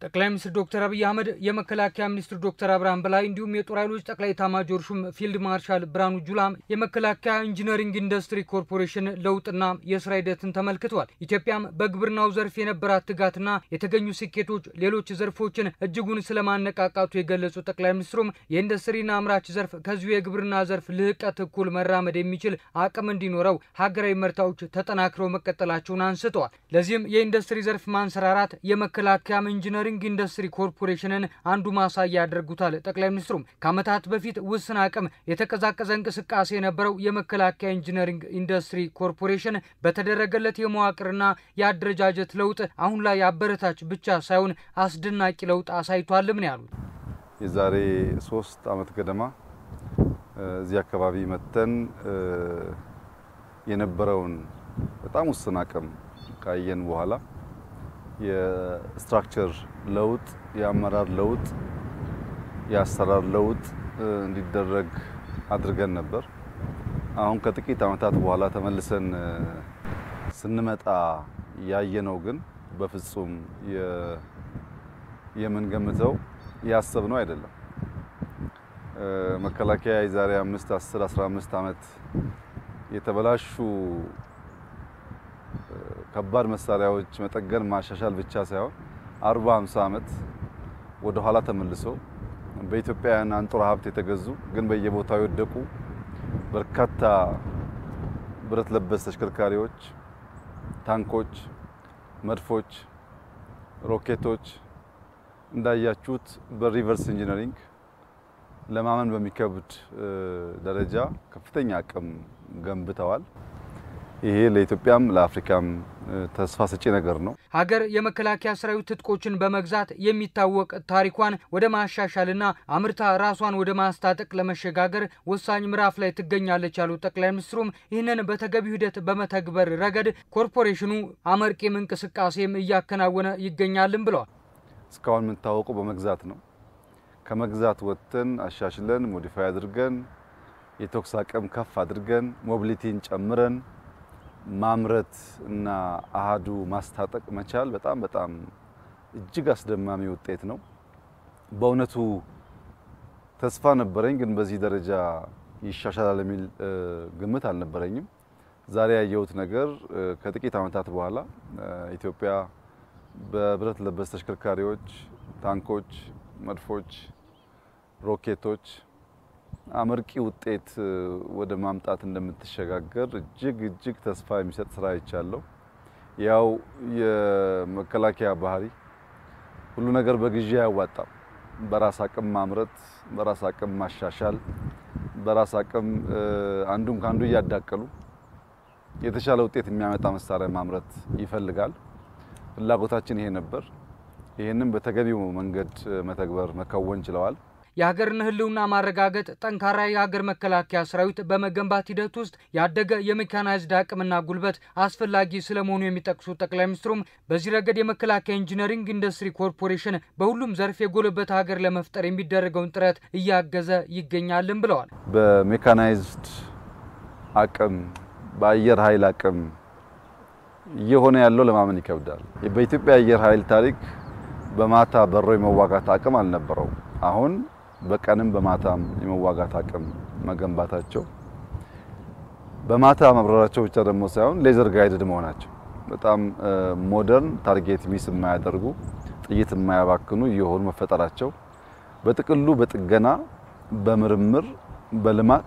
ጠቅላይ ሚኒስትር ዶክተር አብይ አህመድ የመከላከያ ሚኒስትር ዶክተር አብርሃም በላይ እንዲሁም የጦር ኃይሎች ጠቅላይ ኤታማዦር ሹም ፊልድ ማርሻል ብርሃኑ ጁላም የመከላከያ ኢንጂነሪንግ ኢንዱስትሪ ኮርፖሬሽን ለውጥና የስራ ሂደትን ተመልክተዋል። ኢትዮጵያም በግብርናው ዘርፍ የነበራት ትጋትና የተገኙ ስኬቶች ሌሎች ዘርፎችን እጅጉን ስለማነቃቃቱ የገለጹ ጠቅላይ ሚኒስትሩም የኢንዱስትሪና አምራች ዘርፍ ከዚሁ የግብርና ዘርፍ ልህቀት እኩል መራመድ የሚችል አቅም እንዲኖረው ሀገራዊ መርታዎች ተጠናክረው መቀጠላቸውን አንስተዋል። ለዚህም የኢንዱስትሪ ዘርፍ ማንሰራራት የመከላከያም ኢንጂነሪንግ ኢንዱስትሪ ኮርፖሬሽንን አንዱ ማሳያ ያደርጉታል። ጠቅላይ ሚኒስትሩም ከዓመታት በፊት ውስን አቅም የተቀዛቀዘ እንቅስቃሴ የነበረው የመከላከያ ኢንጂነሪንግ ኢንዱስትሪ ኮርፖሬሽን በተደረገለት የመዋቅርና የአደረጃጀት ለውጥ አሁን ላይ አበረታች ብቻ ሳይሆን አስደናቂ ለውጥ አሳይቷልም ነው ያሉት። የዛሬ ሶስት ዓመት ገደማ እዚህ አካባቢ መተን የነበረውን በጣም ውስን አቅም ካየን በኋላ የስትራክቸር ለውጥ፣ የአመራር ለውጥ፣ የአሰራር ለውጥ እንዲደረግ አድርገን ነበር። አሁን ከጥቂት ዓመታት በኋላ ተመልሰን ስንመጣ ያየነው ግን በፍጹም የምንገምተው ያሰብነው አይደለም። መከላከያ የዛሬ 5 10 15 ዓመት የተበላሹ ከባድ መሳሪያዎች መጠገን ማሻሻል ብቻ ሳይሆን 40 50 ዓመት ወደ ኋላ ተመልሶ በኢትዮጵያውያን አንጡራ ሀብት የተገዙ ግን በየቦታው የወደቁ በርካታ ብረት ለበስ ተሽከርካሪዎች፣ ታንኮች፣ መድፎች፣ ሮኬቶች እንዳያችሁት በሪቨርስ ኢንጂነሪንግ ለማመን በሚከብድ ደረጃ ከፍተኛ አቅም ገንብተዋል። ይሄ ለኢትዮጵያም ለአፍሪካም ተስፋ ሰጪ ነገር ነው። ሀገር የመከላከያ ሰራዊት ትጥቆችን በመግዛት የሚታወቅ ታሪኳን ወደ ማሻሻልና አምርታ ራሷን ወደ ማስታጠቅ ለመሸጋገር ወሳኝ ምዕራፍ ላይ ትገኛለች ያሉት ጠቅላይ ሚኒስትሩም ይህንን በተገቢው ሂደት በመተግበር ረገድ ኮርፖሬሽኑ አመርቂም እንቅስቃሴም እያከናወነ ይገኛልም ብለዋል። እስካሁን የምንታወቀው በመግዛት ነው። ከመግዛት ወጥተን አሻሽለን ሞዲፋይ አድርገን የተኩስ አቅም ከፍ አድርገን ሞቢሊቲን ጨምረን ማምረት እና አሃዱ ማስታጠቅ መቻል በጣም በጣም እጅግ አስደማሚ ውጤት ነው። በእውነቱ ተስፋ ነበረኝ፣ ግን በዚህ ደረጃ ይሻሻላል የሚል ግምት አልነበረኝም። ዛሬ ያየሁት ነገር ከጥቂት ዓመታት በኋላ ኢትዮጵያ በብረት ለበስ ተሽከርካሪዎች፣ ታንኮች፣ መድፎች፣ ሮኬቶች አመርቂ ውጤት ወደ ማምጣት እንደምትሸጋገር እጅግ እጅግ ተስፋ የሚሰጥ ስራ አይቻለሁ። ያው የመከላከያ ባህሪ ሁሉ ነገር በግዢ አያዋጣም። በራስ አቅም ማምረት፣ በራስ አቅም ማሻሻል፣ በራስ አቅም አንዱን ከአንዱ እያዳቀሉ የተሻለ ውጤት የሚያመጣ መሳሪያ ማምረት ይፈልጋል። ፍላጎታችን ይሄ ነበር። ይህንም በተገቢው መንገድ መተግበር መከወን ችለዋል። የሀገርን ሕልውና ማረጋገጥ ጠንካራ የሀገር መከላከያ ሰራዊት በመገንባት ሂደት ውስጥ ያደገ የሜካናይዝድ አቅምና ጉልበት አስፈላጊ ስለመሆኑ የሚጠቅሱት ጠቅላይ ሚኒስትሩም በዚህ ረገድ የመከላከያ ኢንጂነሪንግ ኢንዱስትሪ ኮርፖሬሽን በሁሉም ዘርፍ የጎለበተ ሀገር ለመፍጠር የሚደረገውን ጥረት እያገዘ ይገኛልም ብለዋል። በሜካናይዝድ አቅም፣ በአየር ኃይል አቅም እየሆነ ያለው ለማመን ይከብዳል። በኢትዮጵያ አየር ኃይል ታሪክ በማታ በሮ የመዋጋት አቅም አልነበረውም። አሁን በቀንም በማታም የመዋጋት አቅም መገንባታቸው በማታ መብረራቸው ብቻ ደግሞ ሳይሆን ሌዘር ጋይድድ መሆናቸው በጣም ሞደርን ታርጌት ሚስ የማያደርጉ ጥይት የማያባክኑ እየሆኑ መፈጠራቸው በጥቅሉ በጥገና በምርምር በልማት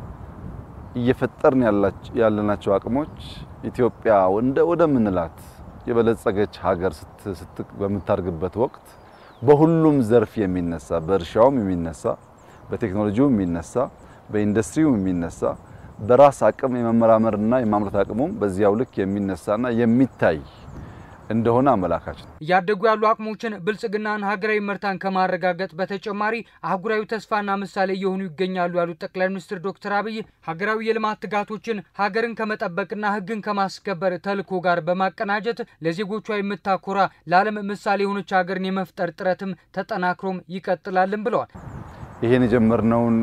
እየፈጠርን ያለናቸው አቅሞች ኢትዮጵያ እንደ ወደምንላት የበለጸገች ሀገር በምታድግበት ወቅት በሁሉም ዘርፍ የሚነሳ በእርሻውም የሚነሳ በቴክኖሎጂውም የሚነሳ በኢንዱስትሪውም የሚነሳ በራስ አቅም የመመራመርና የማምረት አቅሙም በዚያው ልክ የሚነሳና የሚታይ እንደሆነ አመላካች ነው። እያደጉ ያሉ አቅሞችን ብልጽግናን፣ ሀገራዊ መርታን ከማረጋገጥ በተጨማሪ አህጉራዊ ተስፋና ምሳሌ እየሆኑ ይገኛሉ ያሉት ጠቅላይ ሚኒስትር ዶክተር አብይ ሀገራዊ የልማት ትጋቶችን ሀገርን ከመጠበቅና ሕግን ከማስከበር ተልዕኮ ጋር በማቀናጀት ለዜጎቿ የምታኮራ ለዓለም ምሳሌ የሆነች ሀገርን የመፍጠር ጥረትም ተጠናክሮም ይቀጥላልም ብለዋል። ይሄን የጀመርነውን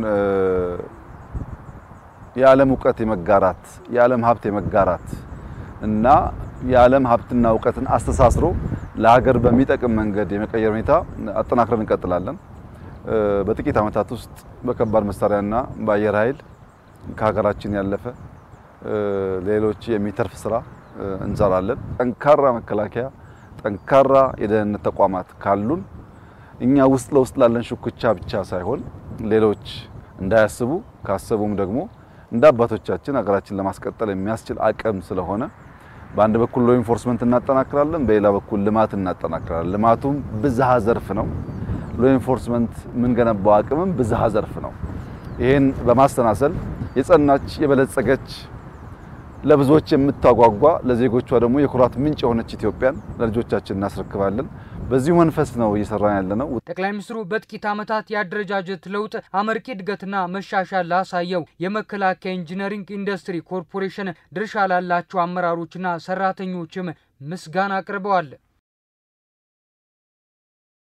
የዓለም እውቀት የመጋራት የዓለም ሀብት የመጋራት እና የዓለም ሀብትና እውቀትን አስተሳስሮ ለሀገር በሚጠቅም መንገድ የመቀየር ሁኔታ አጠናክረን እንቀጥላለን። በጥቂት ዓመታት ውስጥ በከባድ መሳሪያና በአየር ኃይል ከሀገራችን ያለፈ ሌሎች የሚተርፍ ስራ እንሰራለን። ጠንካራ መከላከያ፣ ጠንካራ የደህንነት ተቋማት ካሉን እኛ ውስጥ ለውስጥ ላለን ሹክቻ ብቻ ሳይሆን ሌሎች እንዳያስቡ ካሰቡም ደግሞ እንደ አባቶቻችን ሀገራችን ለማስቀጠል የሚያስችል አቅም ስለሆነ በአንድ በኩል ሎ ኢንፎርስመንት እናጠናክራለን፣ በሌላ በኩል ልማት እናጠናክራለን። ልማቱም ብዝሃ ዘርፍ ነው። ሎ ኢንፎርስመንት የምንገነባው አቅምም ብዝሃ ዘርፍ ነው። ይህን በማስተናሰል የጸናች የበለጸገች ለብዙዎች የምታጓጓ ለዜጎቿ ደግሞ የኩራት ምንጭ የሆነች ኢትዮጵያን ለልጆቻችን እናስረክባለን። በዚሁ መንፈስ ነው እየሰራን ያለ ነው። ጠቅላይ ሚኒስትሩ በጥቂት ዓመታት የአደረጃጀት ለውጥ አመርቂ እድገትና መሻሻል ላሳየው የመከላከያ ኢንጂነሪንግ ኢንዱስትሪ ኮርፖሬሽን ድርሻ ላላቸው አመራሮችና ሰራተኞችም ምስጋና አቅርበዋል።